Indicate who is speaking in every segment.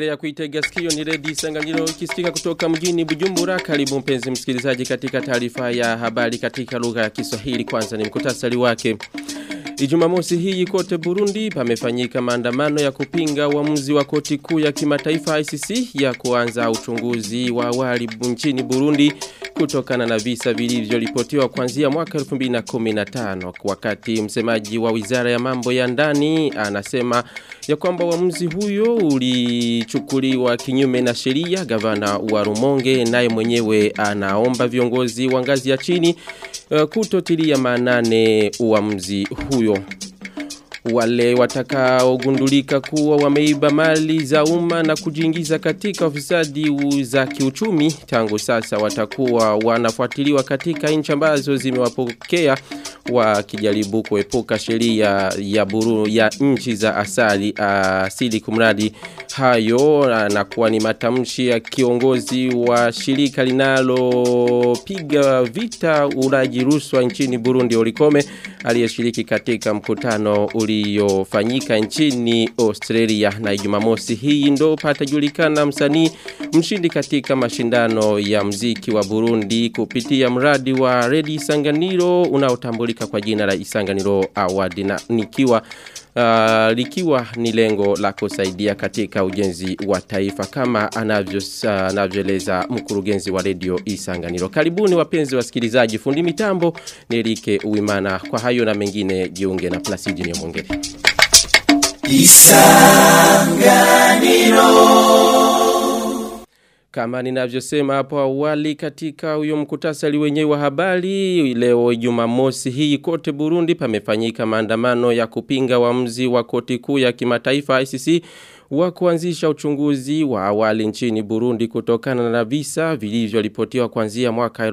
Speaker 1: Unaendelea kuitega sikio ni Redi Sanganyiro kisikika kutoka mjini Bujumbura. Karibu mpenzi msikilizaji katika taarifa ya habari katika lugha ya Kiswahili. Kwanza ni mkutasari wake. Ijumamosi hii kote Burundi pamefanyika maandamano ya kupinga uamuzi wa koti kuu ya kimataifa ICC ya kuanza uchunguzi wa awali nchini Burundi kutokana na visa vilivyoripotiwa kuanzia mwaka 2015 wakati msemaji wa Wizara ya Mambo ya Ndani anasema ya kwamba uamuzi huyo ulichukuliwa kinyume na sheria gavana wa Rumonge naye mwenyewe anaomba viongozi wa ngazi ya chini uh, kutotilia maanane uamuzi huyo wale watakaogundulika kuwa wameiba mali za umma na kujiingiza katika ofisadi za kiuchumi tangu sasa watakuwa wanafuatiliwa katika nchi ambazo zimewapokea wakijaribu kuepuka sheria ya buru ya nchi za asali asili kumradi hayo na kuwa ni matamshi ya kiongozi wa shirika linalopiga vita ulaji rushwa nchini Burundi Olikome aliyeshiriki katika mkutano uliofanyika nchini Australia na Jumamosi hii ndo patajulikana msanii mshindi katika mashindano ya mziki wa Burundi kupitia mradi wa Ready Sanganiro unaotambulika kwa jina la Isanganiro Award na nikiwa uh, likiwa ni lengo la kusaidia katika ujenzi wa taifa kama anavyo anavyoeleza uh, mkurugenzi wa redio Isanganiro. Karibuni wapenzi wasikilizaji, fundi mitambo ni Erike Uimana. Kwa hayo na mengine jiunge na Placidi Nyamongere. Isanganiro kama ninavyosema hapo awali katika huyo mkutasari wenyewe wa habari leo Jumamosi hii kote Burundi pamefanyika maandamano ya kupinga uamuzi wa koti kuu ya kimataifa ICC wa kuanzisha uchunguzi wa awali nchini Burundi kutokana na visa vilivyoripotiwa kuanzia mwaka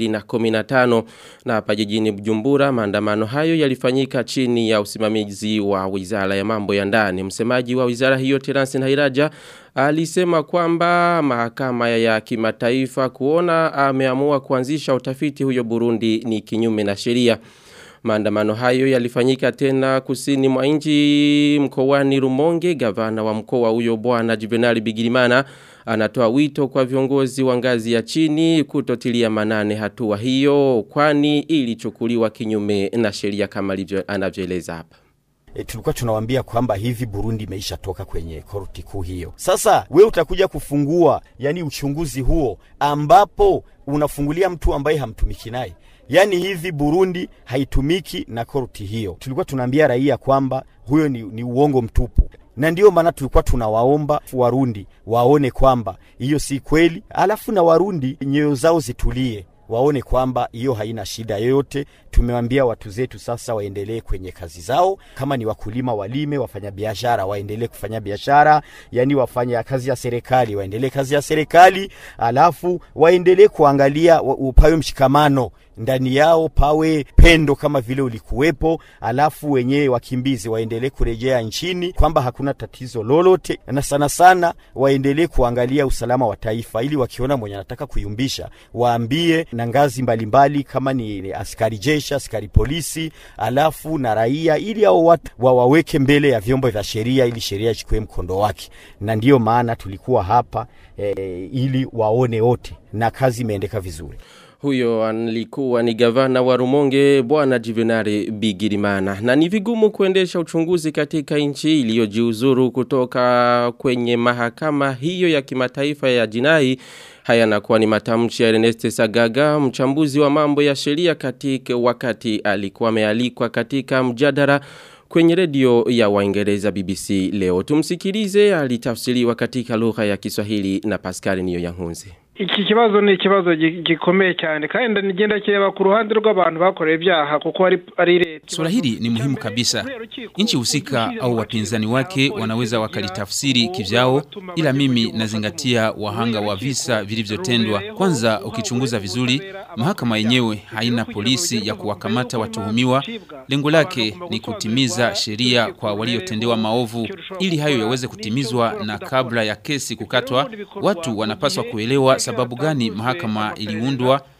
Speaker 1: 2015 na hapa jijini Bujumbura maandamano hayo yalifanyika chini ya usimamizi wa Wizara ya Mambo ya Ndani msemaji wa wizara hiyo Terence Nhairaja alisema kwamba mahakama ya kimataifa kuona ameamua kuanzisha utafiti huyo Burundi ni kinyume na sheria Maandamano hayo yalifanyika tena kusini mwa nchi mkoani Rumonge gavana wa mkoa huyo bwana Juvenal Bigirimana anatoa wito kwa viongozi wa ngazi ya chini kutotilia manane hatua hiyo kwani ilichukuliwa kinyume na sheria kama anavyoeleza hapa
Speaker 2: e, tulikuwa tunawaambia kwamba hivi Burundi imeisha toka kwenye korti kuu hiyo. Sasa we utakuja kufungua yani uchunguzi huo ambapo unafungulia mtu ambaye hamtumiki naye Yaani hivi Burundi haitumiki na korti hiyo. Tulikuwa tunaambia raia kwamba huyo ni, ni uongo mtupu, na ndiyo maana tulikuwa tunawaomba Warundi waone kwamba hiyo si kweli, alafu na Warundi nyoyo zao zitulie waone kwamba hiyo haina shida yoyote. Tumewambia watu zetu sasa waendelee kwenye kazi zao, kama ni wakulima walime, wafanya biashara waendelee kufanya biashara, yani wafanya kazi ya serikali waendelee kazi ya serikali, alafu waendelee kuangalia upawe mshikamano ndani yao, pawe pendo kama vile ulikuwepo, alafu wenyewe wakimbizi waendelee kurejea nchini, kwamba hakuna tatizo lolote, na sana sana waendelee kuangalia usalama wa taifa, ili wakiona mwenye anataka kuyumbisha waambie na ngazi mbalimbali mbali, kama ni askari jeshi, askari polisi, alafu na raia, ili hao watu wawaweke mbele ya vyombo vya sheria, ili sheria ichukue mkondo wake. Na ndiyo maana tulikuwa hapa e, ili waone wote, na kazi imeendeka vizuri.
Speaker 1: Huyo alikuwa ni gavana wa Rumonge bwana Juvenal Bigirimana. Na ni vigumu kuendesha uchunguzi katika nchi iliyojiuzuru kutoka kwenye mahakama hiyo ya kimataifa ya jinai. Haya nakuwa ni matamshi ya Ernest Sagaga, mchambuzi wa mambo ya sheria katika wakati alikuwa amealikwa katika mjadala kwenye redio ya Waingereza BBC leo. Tumsikilize alitafsiriwa katika lugha ya Kiswahili na Pascal Niyo Yankunze.
Speaker 3: iki kibazo ni ikibazo gikomeye cyane kandi nigenda kireba ku ruhande rw'abantu bakoreye ibyaha kuko ari leta
Speaker 4: Swala hili ni muhimu kabisa. Nchi husika au wapinzani wake wanaweza wakalitafsiri kivyao, ila mimi nazingatia wahanga wa visa vilivyotendwa. Kwanza, ukichunguza vizuri, mahakama yenyewe haina polisi ya kuwakamata watuhumiwa. Lengo lake ni kutimiza sheria kwa waliotendewa maovu. Ili hayo yaweze kutimizwa na kabla ya kesi kukatwa, watu wanapaswa kuelewa sababu gani mahakama iliundwa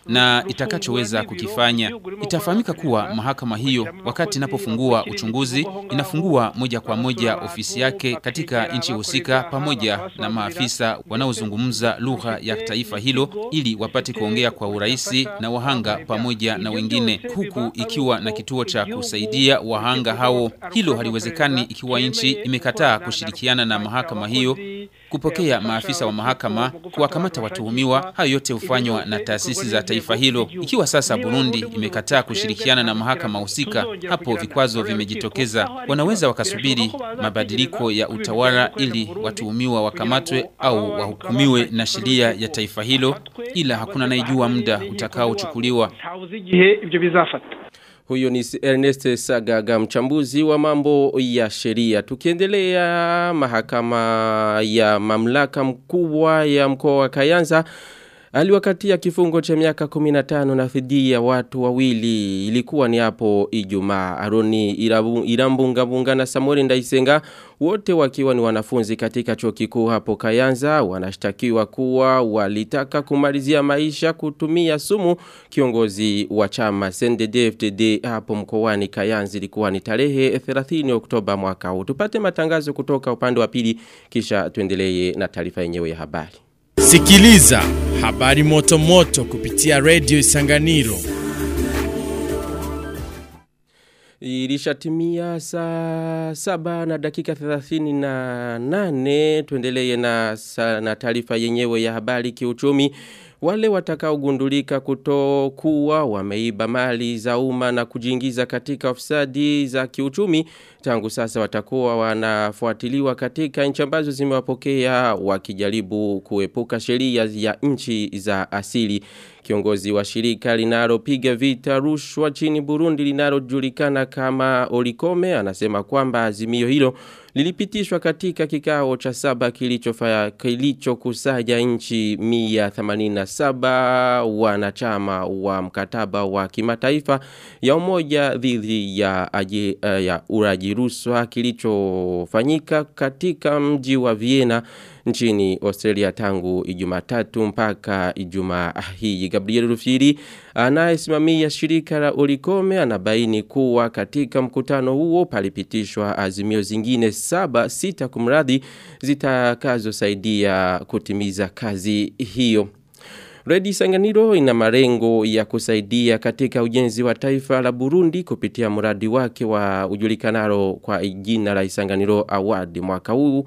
Speaker 4: na itakachoweza kukifanya. Itafahamika kuwa mahakama hiyo wakati inapofungua uchunguzi inafungua moja kwa moja ofisi yake katika nchi husika pamoja na maafisa wanaozungumza lugha ya taifa hilo ili wapate kuongea kwa urahisi na wahanga pamoja na wengine huku ikiwa na kituo cha kusaidia wahanga hao. Hilo haliwezekani ikiwa nchi imekataa kushirikiana na mahakama hiyo kupokea maafisa wa mahakama kuwakamata watuhumiwa. Hayo yote hufanywa na taasisi za taifa hilo. Ikiwa sasa Burundi imekataa kushirikiana na mahakama husika, hapo vikwazo vimejitokeza. Wanaweza wakasubiri mabadiliko ya utawala ili watuhumiwa wakamatwe au wahukumiwe na sheria ya taifa hilo, ila hakuna anayejua muda utakaochukuliwa.
Speaker 3: ntawuzi igihe ibyo bizafata
Speaker 1: Huyo ni Ernest Sagaga mchambuzi wa mambo ya sheria. Tukiendelea mahakama ya mamlaka mkubwa ya mkoa wa Kayanza aliwakatia kifungo cha miaka 15 na dhidi ya watu wawili ilikuwa ni hapo Ijumaa Aroni Irabu- Irambunga Bunga na Samuel Ndaisenga wote wakiwa ni wanafunzi katika chuo kikuu hapo Kayanza wanashtakiwa kuwa walitaka kumalizia maisha kutumia sumu kiongozi wa chama CNDD-FDD hapo mkoani Kayanza ilikuwa ni tarehe 30 Oktoba mwaka huu tupate matangazo kutoka upande wa pili kisha tuendelee na taarifa yenyewe ya habari
Speaker 5: Sikiliza habari moto moto kupitia Radio Isanganiro.
Speaker 1: Ilishatimia saa saba na dakika 38 tuendelee na, sa- na taarifa yenyewe ya habari kiuchumi. Wale watakaogundulika kutokuwa wameiba mali za umma na kujiingiza katika ofisadi za kiuchumi tangu sasa watakuwa wanafuatiliwa katika nchi ambazo zimewapokea wakijaribu kuepuka sheria ya nchi za asili. Kiongozi wa shirika linalopiga vita rushwa chini Burundi linalojulikana kama Olikome anasema kwamba azimio hilo lilipitishwa katika kikao cha saba kilichofanya kilichokusanya nchi 187 wanachama wa mkataba wa kimataifa ya umoja dhidi ya aji, uh, ya uraji rushwa kilichofanyika katika mji wa Vienna nchini Australia tangu Ijumatatu mpaka Ijumaa hii. Gabriel Rufiri anayesimamia shirika la Olikome anabaini kuwa katika mkutano huo palipitishwa azimio zingine saba sita kumradhi zitakazosaidia kutimiza kazi hiyo. Redi Sanganiro ina marengo ya kusaidia katika ujenzi wa taifa la Burundi kupitia mradi wake wa ujulikanaro kwa jina la Isanganiro Award mwaka huu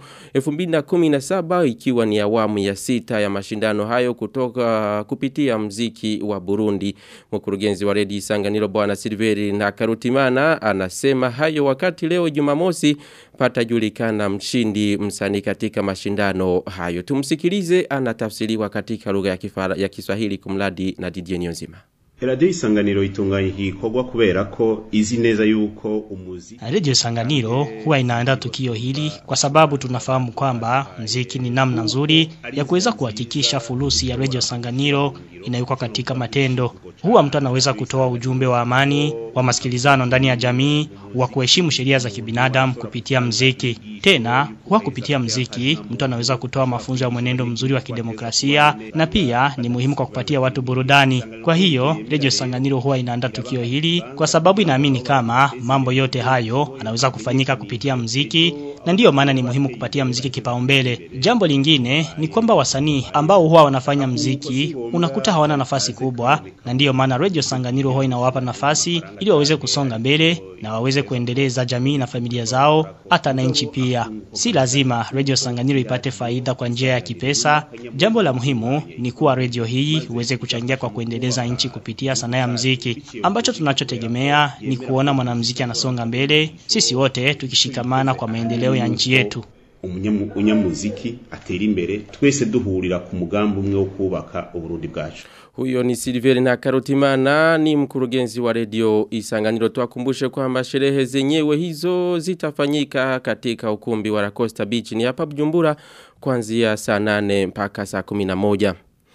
Speaker 1: 2017 ikiwa ni awamu ya sita ya mashindano hayo kutoka kupitia mziki wa Burundi. Mkurugenzi wa Redi Isanganiro Bwana Silveri na Karutimana anasema hayo wakati leo Jumamosi patajulikana mshindi msanii katika mashindano hayo. Tumsikilize anatafsiriwa katika lugha ya kifara ya Kiswahili kumladi na Didier Niyonzima.
Speaker 6: Radio Isanganiro itunganya iki gikorwa kubera ko izi neza yuko umuzi
Speaker 7: Radio Sanganiro huwa inaandaa tukio hili kwa sababu tunafahamu kwamba mziki ni namna nzuri ya kuweza kuhakikisha fulusi ya Radio Sanganiro inayuka katika matendo. Huwa mtu anaweza kutoa ujumbe wa amani, wa masikilizano ndani ya jamii, wa kuheshimu sheria za kibinadamu kupitia mziki. Tena, huwa kupitia mziki mtu anaweza kutoa mafunzo ya mwenendo mzuri wa kidemokrasia na pia ni muhimu kwa kupatia watu burudani. Kwa hiyo, Radio Sanganiro huwa inaandaa tukio hili kwa sababu inaamini kama mambo yote hayo anaweza kufanyika kupitia mziki na ndiyo maana ni muhimu kupatia mziki kipaumbele. Jambo lingine ni kwamba wasanii ambao huwa wanafanya mziki unakuta hawana nafasi kubwa na ndiyo maana Radio Sanganiro huwa inawapa nafasi ili waweze kusonga mbele na waweze kuendeleza jamii na familia zao hata na nchi pia. Si lazima Radio Sanganiro ipate faida kwa njia ya kipesa. Jambo la muhimu ni kuwa radio hii uweze kuchangia kwa kuendeleza nchi kupitia sanaa ya mziki. Ambacho tunachotegemea ni kuona mwanamziki anasonga mbele, sisi wote tukishikamana kwa maendeleo ya nchi yetu.
Speaker 6: umunyamu- umunyamuziki atera imbere twese duhurira ku mugambi umwe wo kubaka uburundi bwacu
Speaker 1: Huyo ni Silveri na Karutimana ni mkurugenzi wa redio Isanganiro tuwakumbushe kwamba sherehe zenyewe hizo zitafanyika katika ukumbi wa Costa Beach ni hapa Bujumbura kuanzia saa 8 mpaka saa 11.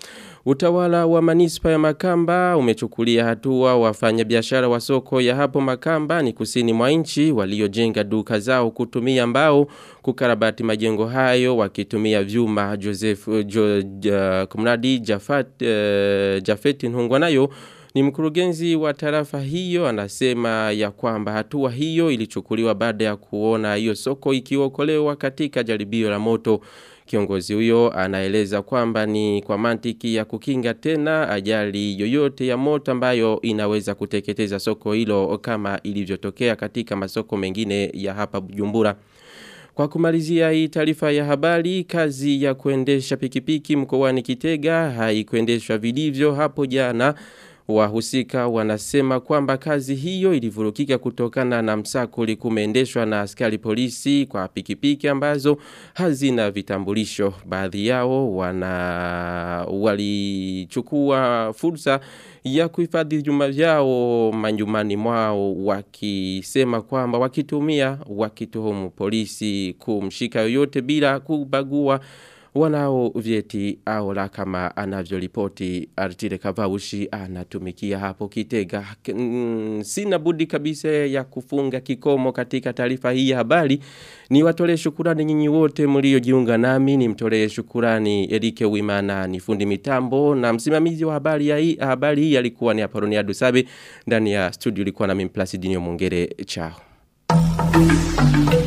Speaker 1: Utawala wa manispa ya Makamba umechukulia hatua wafanyabiashara wa soko ya hapo Makamba ni kusini mwa nchi waliojenga duka zao kutumia mbao kukarabati majengo hayo wakitumia vyuma Joseph jo, ja, kumradi Jafat uh, Jafeti Nhungwanayo ni mkurugenzi wa tarafa hiyo anasema ya kwamba hatua hiyo ilichukuliwa baada ya kuona hiyo soko ikiokolewa katika jaribio la moto. Kiongozi huyo anaeleza kwamba ni kwa mantiki ya kukinga tena ajali yoyote ya moto ambayo inaweza kuteketeza soko hilo kama ilivyotokea katika masoko mengine ya hapa Bujumbura. Kwa kumalizia hii taarifa ya habari, kazi ya kuendesha pikipiki mkoani Kitega haikuendeshwa vilivyo hapo jana. Wahusika wanasema kwamba kazi hiyo ilivurukika kutokana na msako likumeendeshwa na askari polisi kwa pikipiki ambazo hazina vitambulisho. Baadhi yao wana walichukua fursa ya kuhifadhi juma vyao manyumbani mwao wakisema kwamba wakitumia wakituhumu polisi kumshika yoyote bila kubagua wanao vyeti au la kama anavyolipoti Artile Kavaushi anatumikia hapo Kitega. Mm, sina budi kabisa ya kufunga kikomo katika taarifa hii ya habari. Ni watolee shukurani nyinyi wote mliojiunga nami, nimtolee shukurani Erike Wimana ni fundi mitambo na msimamizi wa habari ya hii habari hii alikuwa ni Apolonia Dusabe ndani ya studio ilikuwa na mimi Placidinio Mongere chao.